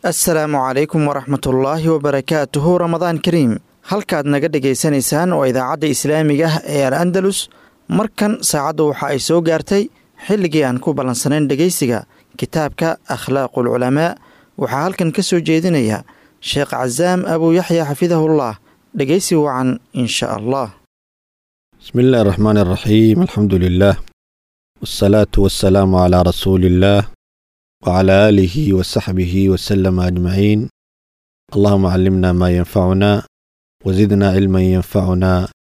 assalaamu calaykum waraxmatullaahi wabarakaatuhu ramadaan kariim halkaad naga dhegaysanaysaan waa idaacadda islaamiga ah ee al andalus markan saacaddu waxa ay soo gaartay xilligii aan ku ballansanayn dhegaysiga kitaabka akhlaaqul culamaa waxaa halkan ka soo jeedinaya sheekh casaam abuu yaxya xafidahullah dhegaysi wacan insha allah بسم الله الرحمن الرحيم الحمد لله والصلاة والسلام على رسول الله وعلى آله وصحبه وسلم أجمعين اللهم علمنا ما ينفعنا وزدنا علما ينفعنا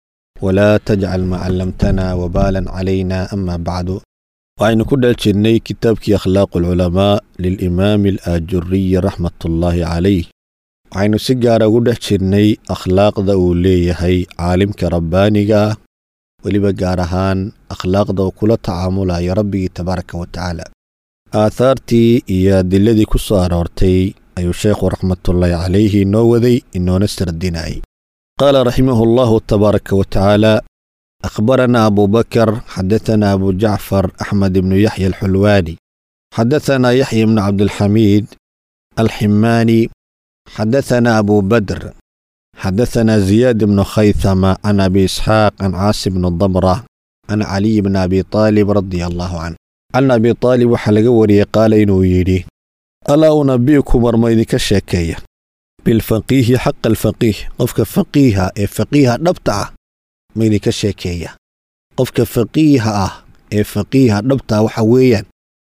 ولا تجعل ما علمتنا وبالا علينا أما بعد وعين كل جني كتابك أخلاق العلماء للإمام الآجري رحمة الله عليه وعين سجارة قد جني أخلاق ذا هي عالمك ربانك weliba gaar ahaan akhlaaqda oo kula tacaamulaya rabbigii tabaaraka wa tacaala aathaartii iyo adiladii ku soo aroortay ayuu sheekhu raxmatullaahi calayhi inoo waday inoona sardinayay qaala raximahu allahu tabaaraka wa tacaala akhbaranaa abu bakar xadatanaa abu jacfar axmed ibnu yaxya alxulwaani xadatanaa yaxya ibnu cabdilxamiid alximaani xadatanaa abu badr حدثنا زياد بن خيثمة عن أبي إسحاق عن عاصم بن الضمرة عن علي بن أبي طالب رضي الله عنه عن أبي طالب وحلق وري قال إنه يري ألا أنبئكم مرميدك الشاكية بالفقيه حق الفقيه قفك فقيها إيه فقيها نبتع ميدك الشاكية قفك فقيها إيه فقيها نبتع وحويا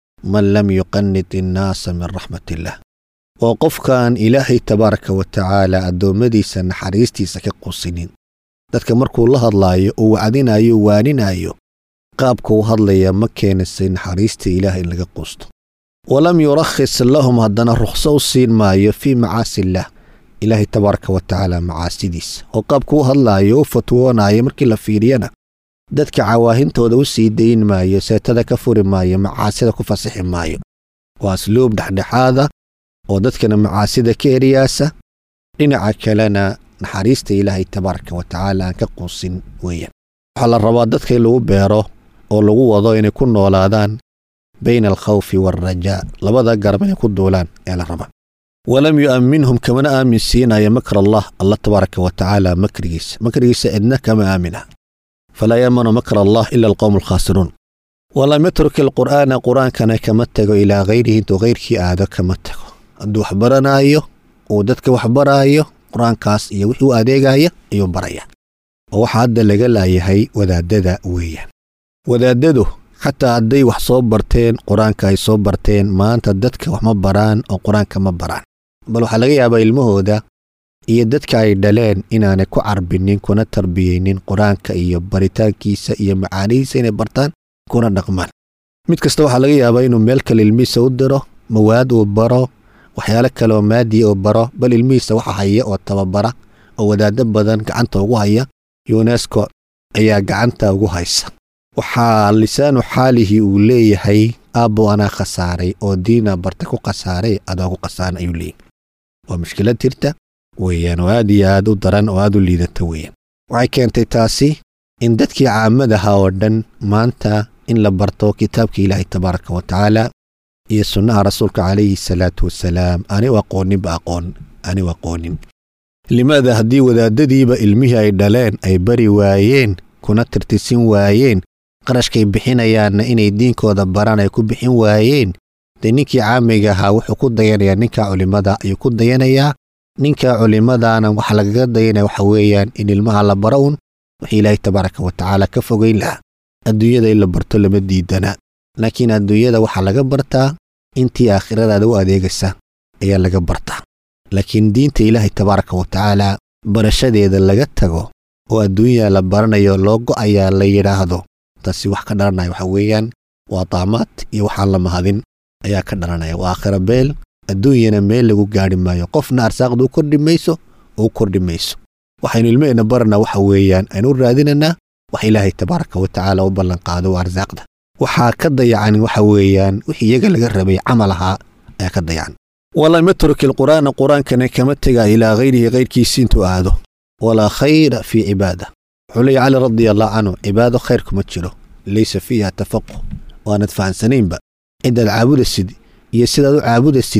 من لم يقنط الناس من رحمة الله oo qofkaan ilaahay tabaaraka wa tacaala addoommadiisa naxariistiisa ka qusinin dadka markuu la hadlaayo uu wacdinayo waaninaayo qaabka u hadlaya ma keenisay naxariista ilaah in laga quusto walam yurakhis lahum haddana rukhso u siin maayo fii macaasi illaah ilaahay tabaaraka wa tacaala macaasidiisa oo qaabka u hadlaayo u fatwoonayo markii la fiiriyana dadka cawaahintooda u sii dayn maayo seetada ka furi maayo macaasida ku fasixi maayo waa asluub dhexdhexaada oo dadkana macaasida ka eriyaasa dhinaca kalena naxariista ilaahay tabaaraka wa tacaala aan ka quusin weeyaan waxaa la rabaa dadka in lagu beero oo lagu wado inay ku noolaadaan bayna alkhawfi waalrajaa labada garab inay ku duulaan ee la rabaa walam yu'amminhum kamana aamin siinaya makr allah alla tabaaraka wa tacaala makrigiisa makrigiisa cidna kama aamina falaa yaamanu makr allah ila alqowmu alkhaasiruun walam yatruk alqur'aana qur'aankana kama tego ilaa hayrihi intuu hayrkii aado kama tego hadduu wax baranaayo uu dadka wax baraayo qur-aankaas iyo wixii u adeegaya ayuu baraya oo waxaa hadda laga laayahay wadaadada weeyaan wadaadadu xataa hadday wax soo barteen qur-aanka ay soo barteen maanta dadka wax ma baraan oo qur-aanka ma baraan bal waxaa laga yaabaa ilmahooda iyo dadka ay dhaleen inaanay ku carbinin kuna tarbiyeynin qur-aanka iyo baritaankiisa iyo macaanihiisa inay bartaan kuna dhaqmaan mid kasta waxaa laga yaabaa inuu meel kale ilmihiisa u diro mawaad uu baro waxyaalo kale oo maadiya oo baro bal ilmihiisa waxa haya oo tababara oo wadaaddo badan gacanta ugu haya yunesko ayaa gacanta ugu haysa waxaa lisaanu xaalihii uu leeyahay aabbo anaa khasaaray oo diina barta ku khasaaray adaa ku khasaaran ayuu leeyahay waa mushkilad jirta weeyaan oo aad iyo aad u daran oo aad u liidata weeyaan waxay keentay taasi in dadkii caamadaha oo dhan maanta in la barto kitaabka ilaahay tabaaraka wa tacaala iyo sunnaha rasuulka calayhi salaatu wasalaam aniu aqooninba aqoon aniu aqoonin limaada haddii wadaadadiiba ilmihii ay dhaleen ay bari waayeen kuna tirtisin waayeen qarashkay bixinayaanna inay diinkooda baraan ay ku bixin waayeen dee ninkii caamiga ahaa wuxuu ku dayanayaa ninka culimmada ayuu ku dayanayaa ninka culimmadaana waxa lagaga dayanaya waxa weeyaan in ilmaha la baro un wixii ilaahay tabaaraka wa tacaala ka fogayn lahaa adduunyada in la barto lama diidana laakiin adduunyada waxaa laga bartaa intii aakhiradaada u adeegaysa ayaa laga bartaa laakiin diinta ilaahay tabaaraka wa tacaala barashadeeda laga tago oo adduunya la baranayo loo go'ayaa la yidhaahdo taasi wax ka dhalanaya waxa weeyaan waa daamaad iyo waxaan la mahadin ayaa ka dhalanaya waa aakhira beel adduunyana meel lagu gaadhi maayo qofna arsaaqda u kordhi mayso oo u kordhi mayso waxaynu ilmaheenna baranaa waxa weeyaan aynu u raadinanaa wax ilaahay tabaaraka wa tacaala u ballanqaado waa arsaaqda waxaa ka dayacan waxa weeyaan wixii iyaga laga rabay camal ahaa ayaa ka dayacan walam yatruk ilqur'aana qur-aankana kama tega ilaa hayrihi hayrkiisi intuu aado walaa khayra fii cibaada wuxuu leeya cali radia allahu canhu cibaado khayr kuma jiro laysa fiiha tafaquh waanad fahansanaynba cidaad caabudasid iyo sidaad u caabudasid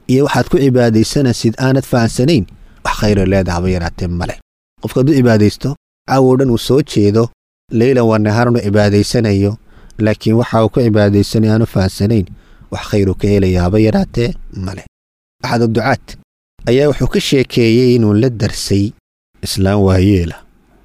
iyo waxaad ku cibaadaysanaysid aanad fahansanayn wax khayro leedaha haba yaraatee male qofka hadduu cibaadaysto caawow dhan uu soo jeedo leylan waa nahaarnu cibaadaysanayo laakiin waxa uu ku cibaadaysanay aanu fahansanayn wax khayru ka helaya haba yaraatee male axad ducaad ayaa wuxuu ka sheekeeyey inuu la darsay islaam waayeela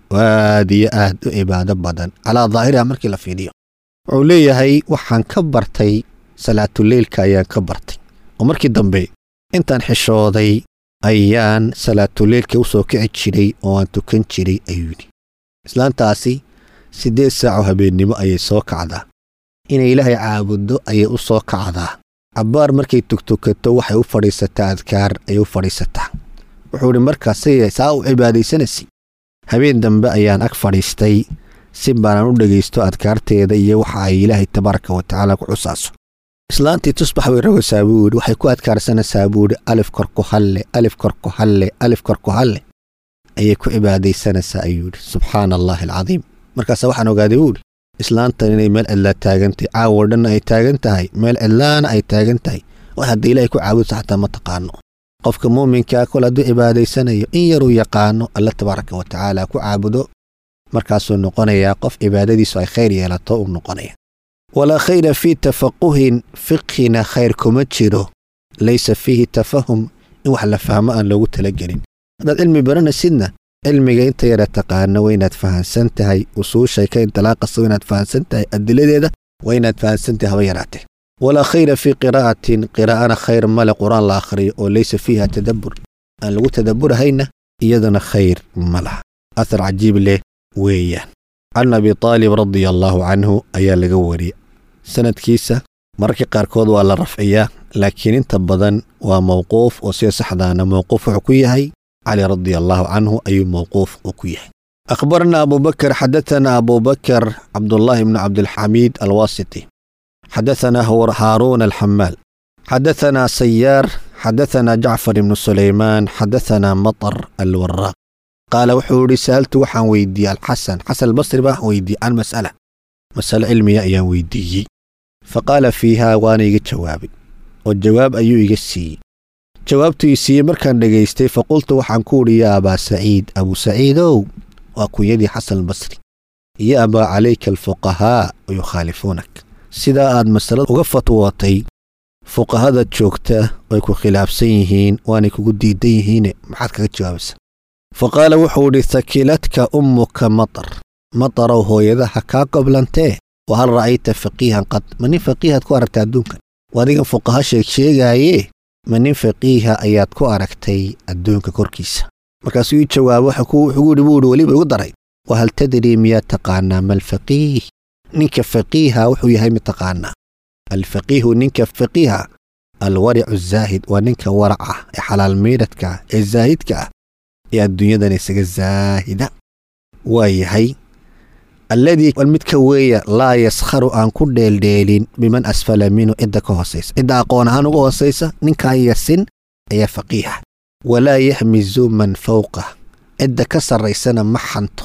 aad iyo aad u cibaado badan calaa daahiriha markii la fiidhiyo wuxuu leeyahay waxaan ka bartay salaatuleylka ayaan ka bartay oo markii dambe intaan xishooday ayaan salaatuleylka u soo kici jiray oo aan tukan jiray ayuu yidhi islaantaasi siddeed saaco habeennimo ayay soo kacdaa inay ilaahay caabuddo ayay u soo kacdaa cabbaar markay tugtukato waxay u fadhiisataa adkaar ayay u fadhiisataa wuxuu idhi markaasay saa u cibaadaysanaysa habeen dambe ayaan ag fadhiistay si baanaan u dhegaysto adkaarteeda iyo waxa ay ilaahay tabaaraka wa tacaala ku xusaaso islaantii tusbax bay rogaysaa buu yidhi waxay ku adkaarsanaysaa buu yidhi alif kor ku halle alif kor ku halle alif kor ku halle ayay ku cibaadaysanaysaa ayuu yidhi subxaana allaahi alcadiim markaasa waxaan ogaaday buu yidhi islaantan inay meel cidlaa taagan tahay caawo dhanna ay taagan tahay meel cidlaana ay taagan tahay wax hadda ilaahay ku caabudsa xataa ma taqaano qofka muuminkaa kol hadduu cibaadaysanayo in yaruu yaqaano alla tabaaraka wa tacaala ku caabudo markaasuu noqonayaa qof cibaadadiisu ay khayr yeelato uu noqonaya walaa khayra fii tafaquhin fiqhina khayr kuma jiro laysa fiihi tafahum in wax la fahmo aan loogu talagelin haddaad cilmi baranaysidna cilmiga inta yara taqaano waa inaad fahansan tahay usuushay ka intilaaqasa waa inaad fahansan tahay adiladeeda waa inaad fahansan tahay haba yaraatee walaa khayra fii qiraa'atin qiraa'ana khayr male qur-aan la akhriyo oo laysa fiiha tadabbur aan lagu tadabburahayna iyadana khayr ma laha athar cajiib leh weeyaan can abi taalib radia allaahu canhu ayaa laga wariyey sanadkiisa mararka qaarkood waa la rafciyaa laakiin inta badan waa mawquuf oo sida saxdaana mawquuf wuxuu ku yahay cali radia allaahu canhu ayuu mawquuf uu ku yahay akhbarana abu bakr xadaثana abu bakr cabdullaahi bnu cabdilxamiid alwaasiti xadaثana haaruun alxamaal xadaثana sayaar xadaثana jacfar ibnu sulaymaan xadaثana maطar alwaraaq qaala wuxuu idhi sa'altu waxaan weydiiyey alxasan xasan albasri baan weydiiyey can mas'ala mas'alo cilmiya ayaan weydiiyey fa qaala fiihaa waana iga jawaabay oo jawaab ayuu iga siiyey jawaabtuu ii siiyey markaan dhegaystay fa qultu waxaan ku udhi yaa abaa saciid abuu saciidow waa kunyadii xasan albasri iyo abaa calayka alfuqahaa yukhaalifuunak sidaa aad masalada uga fatwootay fuqahada joogta way ku khilaafsan yihiin waanay kugu diidan yihiine maxaad kaga jawaabaysaa fa qaala wuxuu idhi hakiladka ummuka matar matarow hooyadaha kaa qoblantee wa hal ra'ayta faqiihan qad ma nin faqiihaad ku aragtay adduunkan waa adigan fuqaha sheeg sheegaayee ma nin faqiiha ayaad ku aragtay adduunka korkiisa markaasuu ii jawaabo wuxuu idhi buu idhi weliba igu daray wa hal tadrii miyaad taqaanaa ma alfaqiih ninka faqiiha wuxuu yahay mid taqaanaa alfaqiihu ninka faqiiha alwaricu zaahid waa ninka waraca ee xalaal miidhadka ee zaahidka ah ee adduunyadan isaga zaahida waa yahay alladii midka weeya laa yaskharu aan ku dheeldheelin biman asfala minhu cidda ka hoosaysa cidda aqoon ahaan uga hoosaysa ninkaa yasin ayaa faqiiha walaa yaxmizu man fawqah cidda ka sarraysana ma xanto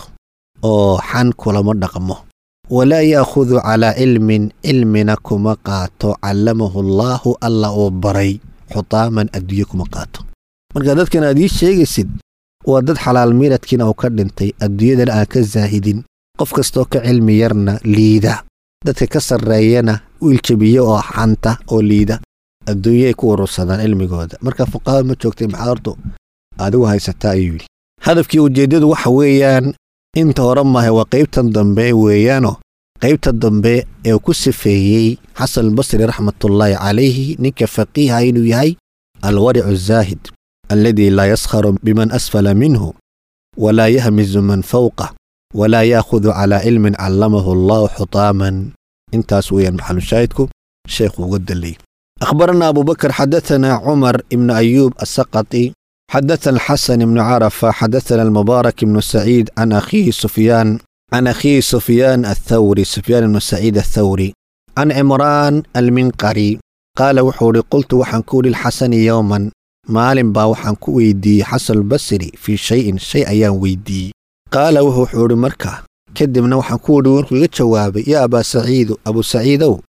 oo xan kulama dhaqmo walaa yaakhudu calaa cilmin cilmina kuma qaato callamahu allaahu alla uu baray xutaaman adduunye kuma qaato marka dadkan aad ii sheegaysid waa dad xalaal miiradkiina uu ka dhintay adduunyadana aan ka zaahidin qof kastoo ka cilmi yarna liida dadka ka sarreeyana wiiljabiye oo xanta oo liida adduunyay ku urursadaan cilmigooda marka fuqahada ma joogtay maxaa horto adigu haysataa ayuu yidhi hadafkii ujeeddadu waxa weeyaan inta hore maahe waa qaybtan dambe weeyaanoo qaybta dambe ee uu ku sifeeyey xasan albasri raxmatullaahi calayhi ninka faqiiha inuu yahay alwaricu zaahid alladii laa yaskharu biman asfala minhu walaa yahmizu man fawqah walaa yaakhudu calaa cilmin callamahu allahu xutaaman intaas weeyaan maxalushaahidku sheekhu uga dalay أخبرنا أبو بكر حدثنا عمر بن أيوب السقطي حدثنا الحسن بن عرفة حدثنا المبارك بن سعيد عن أخيه سفيان عن أخيه سفيان الثوري سفيان بن سعيد الثوري عن عمران المنقري قال وحوري قلت وحنكول الحسن يوما مال با وحنكو ويدي حسن البصري في شيء شيء أيام ويدي قال وهو حوري مركا كدبنا وحنكول وركو جوابي يا أبا سعيد أبو سعيدو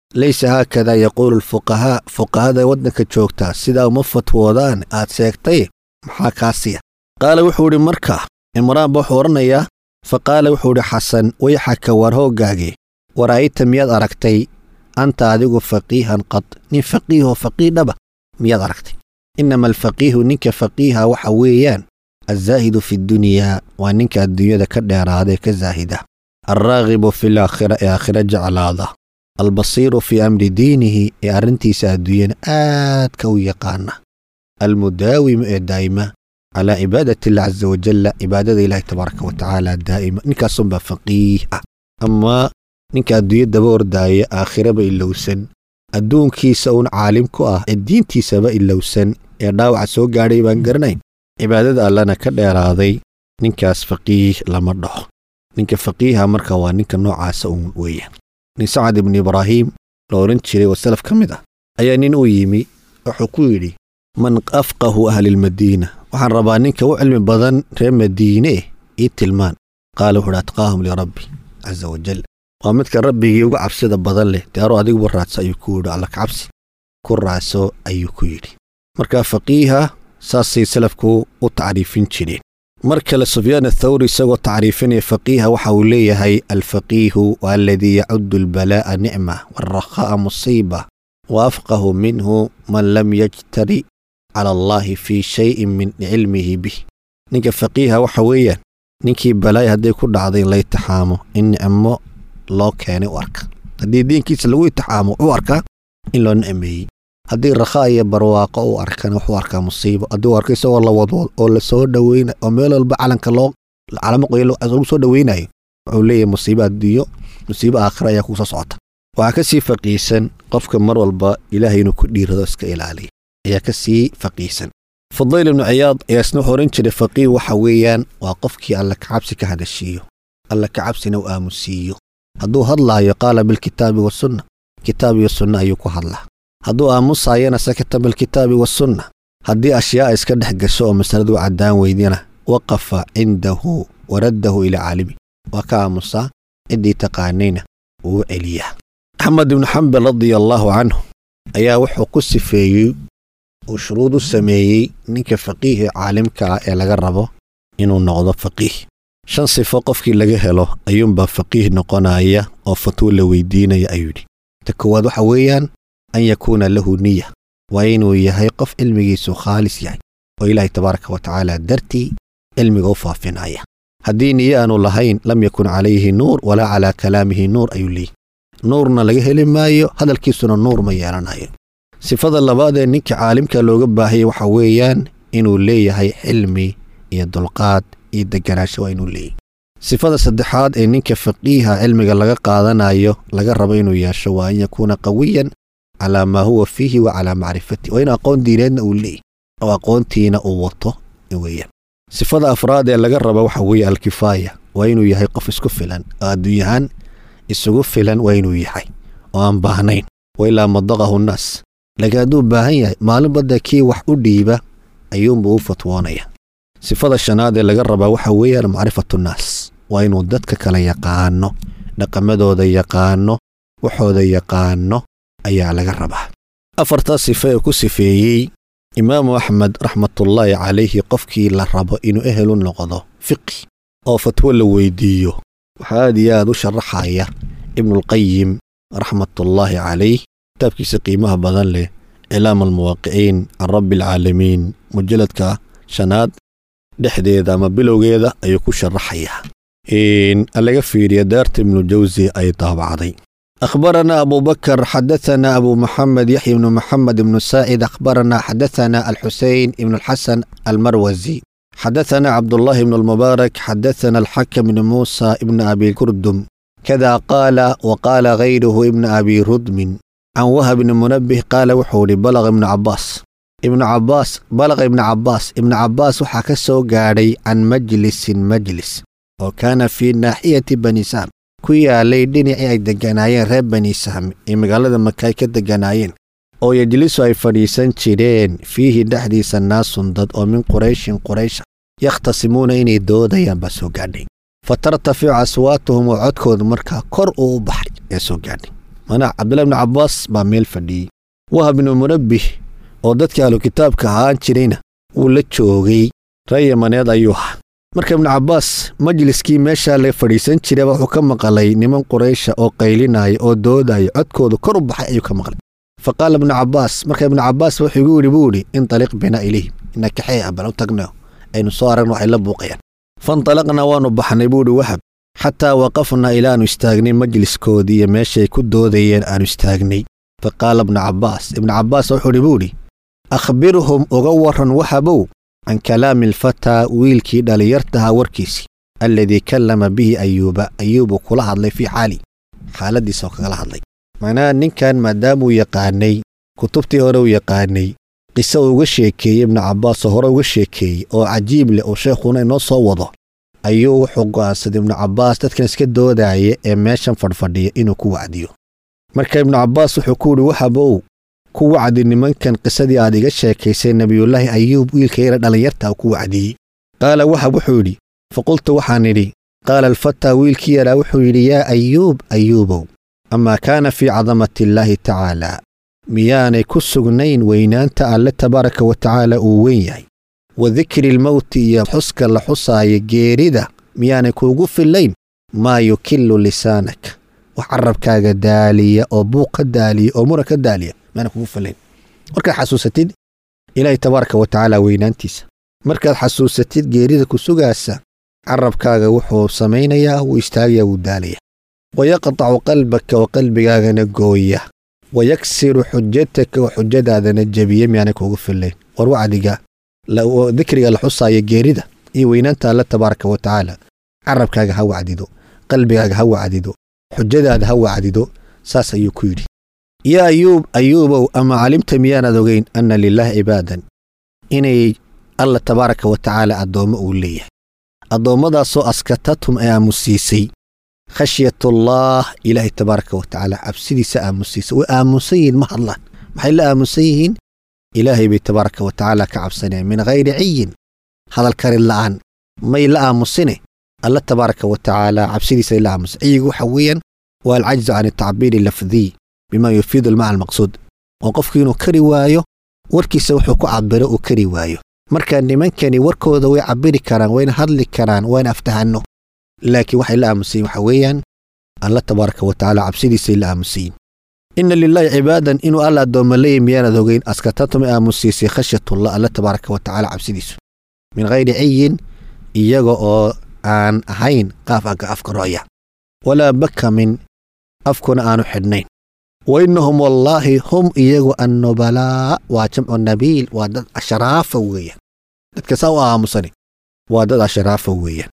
laysa haakadaa yaquulu alfuqahaa fuqahada waddanka joogtaa sidaa uma fatwoodaan aad sheegtay maxaa kaasiya qaala wuxuu idhi markaa imraan ba wuxuu odhanayaa fa qaala wuxuu idhi xasan wayxaka war hooggaagii waraa'ayta miyaad aragtay anta adigu faqiihan qad nin faqiihoo faqiidhaba miyaad aragtay innama alfaqiihu ninka faqiiha waxa weeyaan alzaahidu fi ddunyaa waa ninka adduunyada ka dheeraadae ka zaahida alraagibu fi laakhira ee aakhira jeclaada albasiiru fii amri diinihi ee arrintiisa adduunyana aadka u yaqaana almudaawimu ee daa'ima calaa cibaadati illah casa wajalla cibaadada ilaahi tabaaraka wa tacaala daa'ima ninkaasunbaa faqiih ah amaa ninka adduunya daba ordaaya aakhiraba ilowsan adduunkiisa uun caalim ku ah ee diintiisaba ilowsan ee dhaawaca soo gaadhay baan garanayn cibaadada allana ka dheeraaday ninkaas faqiih lama dhaho ninka faqiiha marka waa ninka noocaasa uun weeyaan nin sacad ibnu ibraahiim la odhan jiray oo salaf ka mid ah ayaa nin u yimi wuxuu ku yidhi man afqahu ahlilmadiina waxaan rabaa ninka u cilmi badan reer madiine ii tilmaan qaala wuxuuhi atqaahum lirabbi casa wajal waa midka rabbigii uga cabsida badan leh dearo adiguba raadso ayuu ku yidhi alla kacabsi ku raadso ayuu ku yidhi marka faqiiha saasay salafku u tacriifin jireen mar kale sufyaan athawri isagoo tacriifinaya faqiiha waxa uu leeyahay alfaqiihu waa aladii yacuddu albalaa'a nicma waalrakhaa'a musiiba wa afqahu minhu man lam yajtari cala allaahi fii shayin min cilmihi bih ninka faqiiha waxa weeyaan ninkii balaaya hadday ku dhacday in la itixaamo in nicmo loo keenay u arka haddii diinkiisa lagu itixaamo wuxuu arkaa in loo nicmeeyey haddii rakhaa iyo barwaaqo uu arkana wuxuu arkaa musiibo haddii uu arko isagoo la wadwad oo la soo dhoweyna oo meel walba calanka loo calamo qoyo lagu soo dhoweynayo wuxuu leeyahay musiibo adduunyo musiibo aakhira ayaa kugu soo socota waxaa ka sii faqiisan qofka mar walba ilaahay inuu ku dhiirado iska ilaaliya ayaa ka sii faqiisan fudayl ibnu ciyaad ayaa isna wuxuu odhan jiray faqiih waxa weeyaan waa qofkii alla kacabsi ka hadashiiyo alla kacabsina u aamusiiyo hadduu hadlaayo qaala bilkitaabi wasunna kitaab iyo sunna ayuu ku hadlaa hadduu aamusaayana sakata bilkitaabi wasunna haddii ashyaa iska dhex gasho oo masaladu caddaan weydina waqafa cindahu waraddahu ilaa caalimi waa ka aamusaa ciddii taqaanayna wuu celiyaa axmed ibnu xambal radia allaahu canhu ayaa wuxuu ku sifeeyey uu shuruud u sameeyey ninka faqiihi caalimka ah ee laga rabo inuu noqdo faqiih shan sifo qofkii laga helo ayuunbaa faqiih noqonaya oo fatwo la weydiinaya ayuu yidhi ta koowaad waxa weeyaan an yakuuna lahu niya waa inuu yahay qof cilmigiisu khaalis yahay oo ilaahay tabaaraka wa tacaala dartii cilmiga u faafinaya haddii niye aanu lahayn lam yakun calayhi nuur walaa calaa kalaamihi nuur ayuu leeyihi nuurna laga heli maayo hadalkiisuna nuur ma yeelanayo sifada labaad ee ninka caalimka looga baahayay waxa weeyaan inuu leeyahay cilmi iyo dulqaad iyo deganaansho waa inuu leeyahy sifada saddexaad ee ninka faqiiha cilmiga laga qaadanayo laga rabo inuu yeesho waa an yakuuna qawiyan calaa maa huwa fiihi wa calaa macrifatih waa in aqoon diineedna uu leeyahy oo aqoontiina uu wato weeyaan sifada afraad ee laga raba waxa weeye alkifaaya waa inuu yahay qof isku filan oo adduunyahaan isugu filan waa inuu yahay oo aan baahnayn wa ilaa madaqahu nnaas laakiin hadduu baahan yahay maalin badda kii wax u dhiiba ayuunbuu u fatwoonaya sifada shanaad ee laga rabaa waxa weeyaan macrifatu nnaas waa inuu dadka kala yaqaano dhaqamadooda yaqaano waxooda yaqaano ayaa laga rabaa afartaas sifo ee ku sifeeyey imaamu axmed raxmatullaahi calayhi qofkii la rabo inuu ehelu noqdo fiqi oo fatwo la weydiiyo waxaa aad iyo aad u sharaxaya ibnuulqayim raxmatullaahi calayh kitaabkiisa qiimaha badan leh cilaam almuwaaqiciin can rabbi alcaalamiin mujalladka shanaad dhexdeeda ama bilowgeeda ayuu ku sharaxayaa laga fiiriya daarta ibnu jawsi ay daabacday أخبرنا أبو بكر حدثنا أبو محمد يحيى بن محمد بن سائد أخبرنا حدثنا الحسين بن الحسن المروزي حدثنا عبد الله بن المبارك حدثنا الحكم بن موسى بن أبي كردم كذا قال وقال غيره ابن أبي ردم عن وهب بن منبه قال وحولي بلغ ابن عباس ابن عباس بلغ ابن عباس ابن عباس وحكسه قاري عن مجلس مجلس وكان في ناحية بني سام ku yaalay dhinacii ay degganaayeen reer bani sahmi ee magaalada maka ay ka degganaayeen oo yejlisu ay fadhiisan jireen fiihi dhexdiisa naasun dad oo min qurayshin quraysha yakhtasimuuna inay doodayaan baa soo gaadhay fa tartaficu aswaatuhum oo codkoodu markaa kor uu u baxay ee soo gaadhay manaa cabdullahi ibnu cabbaas baa meel fadhiyey wahab ibnu munabbih oo dadkii ahlu kitaabka ahaan jirayna wuu la joogay ree yamaneed ayuu ahaa marka ibnu cabbaas majliskii meeshaa la fadhiisan jiraba wuxuu ka maqlay niman quraysha oo qaylinaya oo doodaya codkoodu kor u baxay ayuu ka maqlay fa qaala ibnu cabbaas marka ibnu cabbaas wuxuu igu yidhi buu idhi intaliq bina ilayhim ina kaxee ah bal u tagno aynu soo aragno waxay la buuqayaan faintalaqnaa waannu baxnay buu idhi wahab xataa waqafnaa ilaanu istaagnay majliskoodii iyo meeshay ku doodayeen aanu istaagnay fa qaala ibnu cabbaas ibnu cabbaas wuxuu idhi buu idhi akhbirhum uga warran wahabow can kalaami alfataa wiilkii dhallinyartahaa warkiisii alladii kallama bihi ayuuba ayuubuu kula hadlay fii xaali xaaladdiisa oo kagala hadlay macnaha ninkan maadaamuu yaqaanay kutubtii hore uu yaqaanay qiso uu uga sheekeeyey ibnu cabbaas oo hore uga sheekeeyey oo cajiib leh oo sheekhuna inoo soo wado ayuu wuxuu go'aansaday ibnu cabbaas dadkan iska doodaaya ee meeshan fadhfadhiya inuu ku wacdiyo marka ibnu cabbaas wuxuu ku yidhi wahabow ku wacdi nimankan qisadii aad iga sheekaysay nebiyullaahi ayuub wiilka yara dhallinyarta ku wacdiyey qaala wahab wuxuu yidhi faqultu waxaan idhi qaala alfataa wiilkii yaraa wuxuu yidhi yaa ayuub ayuubow amaa kaana fii cadamati illaahi tacaalaa miyaanay ku sugnayn weynaanta alle tabaaraka wa tacaala uu weyn yahay wa dikri lmowti iyo xuska la xusaaya geerida miyaanay kuugu fillayn maa yukillu lisaanaka wax carabkaaga daaliya oo buuq ka daaliya oo muran ka daaliya miyaanay kugu fillayn markaad xasuusatid ilaahay tabaaraka wa tacaala weynaantiisa markaad xasuusatid geerida ku sugaasa carabkaaga wuxuu samaynayaa wuu istaagayaa wuu daalaya wayaqtacu qalbaka oo qalbigaagana gooya wayaksiru xujataka oo xujadaadana jebiya miyaanay kuugu fillayn war wacdiga dikriga la xusaaya geerida iyo weynaanta alle tabaaraka wa tacaala carabkaaga ha wacdido qalbigaaga ha wacdido xujadaada ha wacdido saas ayuu ku yidhi yaa ayuub ayuubow ama calimta miyaanaad ogeyn anna lilaahi cibaadan inay alla tabaaraka wa tacaala addoommo uu leeyahay addoommadaasoo askatatum ay aamusiisay khashyatullaah ilaahay tabaaraka wa tacaala cabsidiisa aamusiisay way aamusan yihiin ma hadlaan maxay la aamusan yihiin ilaahay bay tabaaraka wa tacaala ka cabsanayaan min hayri ciyin hadal karin la'aan may la aamusine alla tabaaraka wa tacaala cabsidiisay la aamusan ciyigu waxa weeyaan waa alcajzu can atacbiiri lafdiy bima yufiidu almacna almaqsuud oo qofku inuu kari waayo warkiisa wuxuu ku cabiro uu kari waayo marka nimankani warkooda way cabiri karaan wayna hadli karaan wayna aftahanno laakiin waxay la aamusayin waxa weeyaan alla tabaaraka wa tacaala cabsidiisay la aamusayin inna lilaahi cibaadan inuu alla addoomma leeyahy miyaanad ogeyn askatatuma aamusiisay khashyatullah alla tabaaraka wa tacaala cabsidiisu min hayri ciyin iyaga oo aan ahayn qaaf agga afka ro'ya walaa bakamin afkuna aanu xidhnayn wa innahum wallaahi hum iyagu annubalaa waa jamcu nabiil waa dad ashraafa weeyaan dadka saa u aamusani waa dad ashraafa weeyaan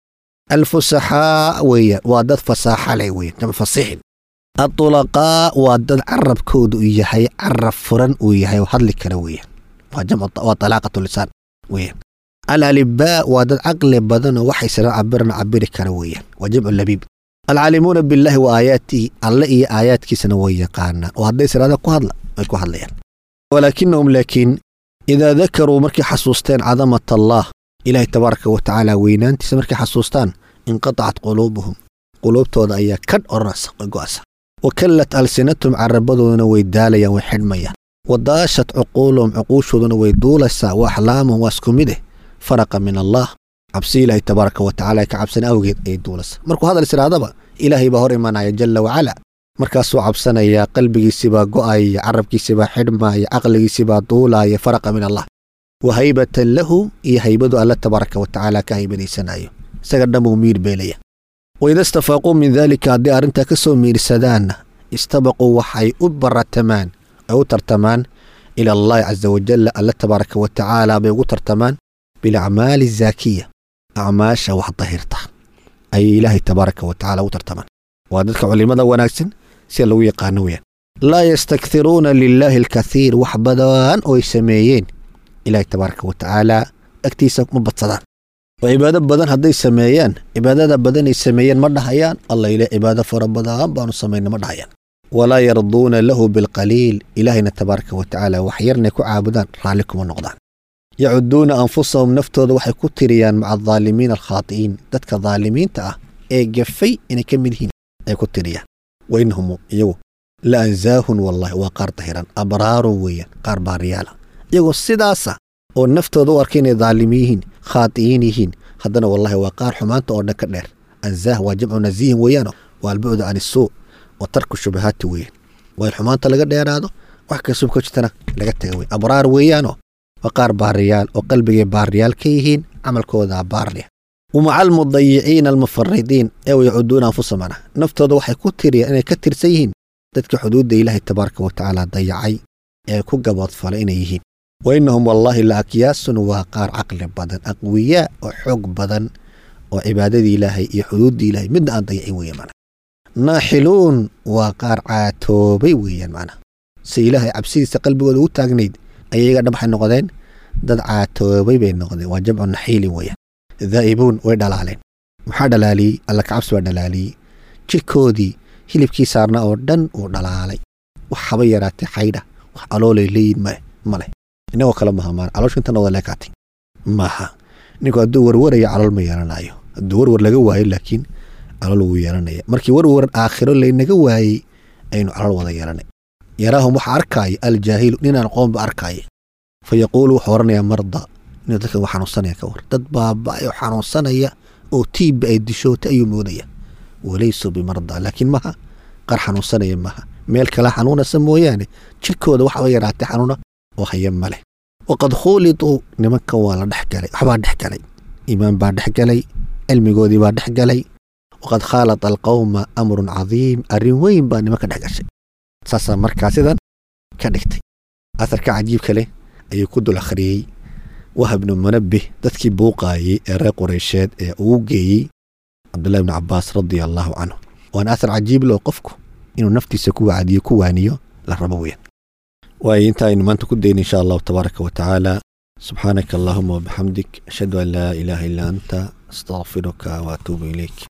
alfusaxaa weeyaan waa dad fasaaxa leh weeyaan jamcu fasiixin adulaqaa waa dad carabkooda uu yahay carab furan uu yahay oo hadli kara weeyaan waa jamcu waa talaaqatu lisaan weeyaan alalibaa waa dad caqli badan oo waxay sara cabirana cabiri kara weeyaan waa jamcu labiib alcaalimuuna billaahi wa aayaatihi alle iyo aayaadkiisana way yaqaanaan oo hadday siraada ku hadla way ku hadlayaan walaakinahum laakiin idaa dakaruu markay xasuusteen cadamat allaah ilaahay tabaaraka wa tacaala weynaantiisa markay xasuustaan inqatacat quluubuhum quluubtooda ayaa kadh odhanaysa way go'asa wa kallat alsinatum carabadooduna way daalayaan way xidhmayaan wa daashat cuquuluhum cuquushooduna way duulaysaa wa axlaamuhum waa isku mid eh faraqa min allaah cabsi ilaahay tabaaraka wa tacala ka cabsan awgeed ayay duulaysaa markuu hadal isiraadaba ilaahay baa hor imanaya jalla wacala markaasuu cabsanayaa qalbigiisibaa go'aya carabkiisibaa xidhmaaya caqligiisibaa duulaaya faraqa min allah wa haybatan lahu iyo haybadu alle tabaaraka wa tacaala ka haybadaysanayo isaga dhanbuu miir beelaya waida istafaaquu min daalika haddii arrintaa ka soo miirsadaanna istabaquu waxay u baratamaan ay u tartamaan ila allahi casa wajalla alle tabaaraka wa tacaala bay ugu tartamaan bilacmaali zaakiya acmaasha wax dahirta ayay ilaahay tabaaraka wa tacala u tartamaan waa dadka culimada wanaagsan sida lagu yaqaano weyaan laa yastakhiruuna lilaahi alkathiir wax badan oo ay sameeyeen ilaahay tabaaraka wa tacaala agtiisa ma badsadaan oo cibaado badan hadday sameeyaan cibaadada badan ay sameeyeen ma dhahayaan alla ile cibaado fara badan baanu samayna ma dhahayaan walaa yarduuna lahu bilqaliil ilaahayna tabaaraka wa tacaala wax yarnay ku caabudaan raalli kuma noqdaan yacuduuna anfusahum naftooda waxay ku tiriyaan maca adaalimiina alkhaati'iin dadka daalimiinta ah ee gafay inay ka mid yihiin ay ku tiriyaan wainahum iyagu la ansaahun wallahi waa qaar dahiran abraarun weeyaan qaar baariyaala iyagoo sidaasa oo naftooda u arka inay daalimi yihiin khaati'iin yihiin haddana wallahi waa qaar xumaanta oo dhan ka dheer ansaah waa jamcu nasiihin weeyaano waa albucdu can isuu wa tarku shubahaati weeyaan waa in xumaanta laga dheeraado wax kastoo ka jirtana laga taga wey abraar weeyaano waa qaar baariyaal oo qalbigay baariyaal ka yihiin camalkooda baarliya wamaca almudayiciina almufaridiin ee wayacuduuna anfusamana naftooda waxay ku tiriyaan inay ka tirsan yihiin dadka xuduudda ilaahay tabaaraka wa tacaala dayacay ee ku gaboodfalay inay yihiin wa innahum wallaahi la akyaasun waa qaar caqli badan aqwiyaa oo xoog badan oo cibaadadii ilaahay iyo xuduuddii ilaahay midna aan dayacin weeyaan macna naaxiluun waa qaar caatoobay weeyaan macna si ilaahay cabsidiisa qalbigooda ugu taagnayd ayay iyaga dhan waxay noqdeen dad caatoobay bay noqdeen waa jamcu naxiilin weeyaan daa'ibuun way dhalaaleen maxaa dhalaaliyey alla kacabsi baa dhalaaliyey jirkoodii hilibkii saarna oo dhan uu dhalaalay wax haba yaraatay xaydha wax caloolay leeyihin ma ma leh inagoo kale maha maan calooshu intana wada leekaatay maaha ninku hadduu warwaraya calool ma yeelanayo hadduu warwar laga waayo laakiin calool wuu yeelanaya markii warwar aakhiro laynaga waayey aynu calool wada yeelanay yaraahum waxa arkaaya aljaahilu ninaan qoonba arkaaya fa yaquulu wuxuu odhanayaa marda inuu dadkan waa xanuunsanaya ka war dad baaba'ay oo xanuunsanaya oo tiibba ay dishoota ayuu moodaya walaysuu bimarda laakiin maha qaar xanuunsanaya maha meel kale xanuunasa mooyaane jirkooda waxaba yaraatay xanuuna oo haya ma leh waqad khuulituu nimankan waa la dhex galay waxbaa dhex galay iimaan baa dhex galay cilmigoodii baa dhex galay waqad khaalata alqawma amrun cadiim arrin weyn baa nimanka dhex gashay saasaa markaa sidan ka dhigtay aharka cajiibka leh ayuu ku dul akhriyey wahab bnu munabbih dadkii buuqaayey ee reer qureysheed ee ugu geeyey cabdullahi bnu cabbaas radia allaahu canhu waana athar cajiib loo qofku inuu naftiisa ku wacdiyo ku waaniyo la rabo weeyaan waayo inta aynu maanta ku dayna insha allahu tabaaraka wa tacaala subxaanaka allahuma wabixamdik ashhadu an laa ilaaha illa anta astaqfiruka waatuubu ilayk